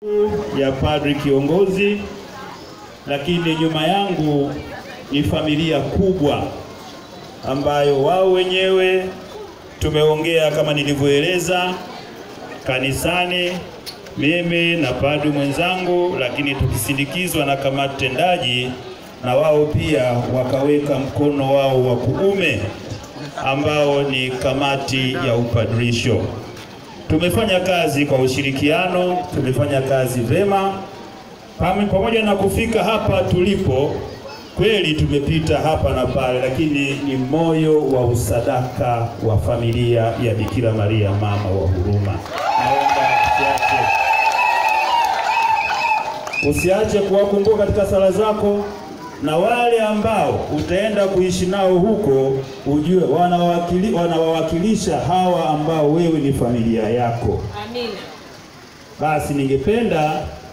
ya padri kiongozi, lakini nyuma yangu ni familia kubwa ambayo wao wenyewe tumeongea kama nilivyoeleza kanisani, mimi na padri mwenzangu, lakini tukisindikizwa na kamati tendaji, na wao pia wakaweka mkono wao wa kuume ambao ni kamati ya upadrisho. Tumefanya kazi kwa ushirikiano, tumefanya kazi vema Pame- pamoja na kufika hapa tulipo. Kweli tumepita hapa na pale, lakini ni moyo wa usadaka wa familia ya Bikira Maria mama wa huruma. Naomba usiache, usiache kuwakumbuka katika sala zako, na wale ambao utaenda kuishi nao huko, ujue wanawakili, wanawawakilisha hawa ambao wewe ni familia yako. Amina. Basi ningependa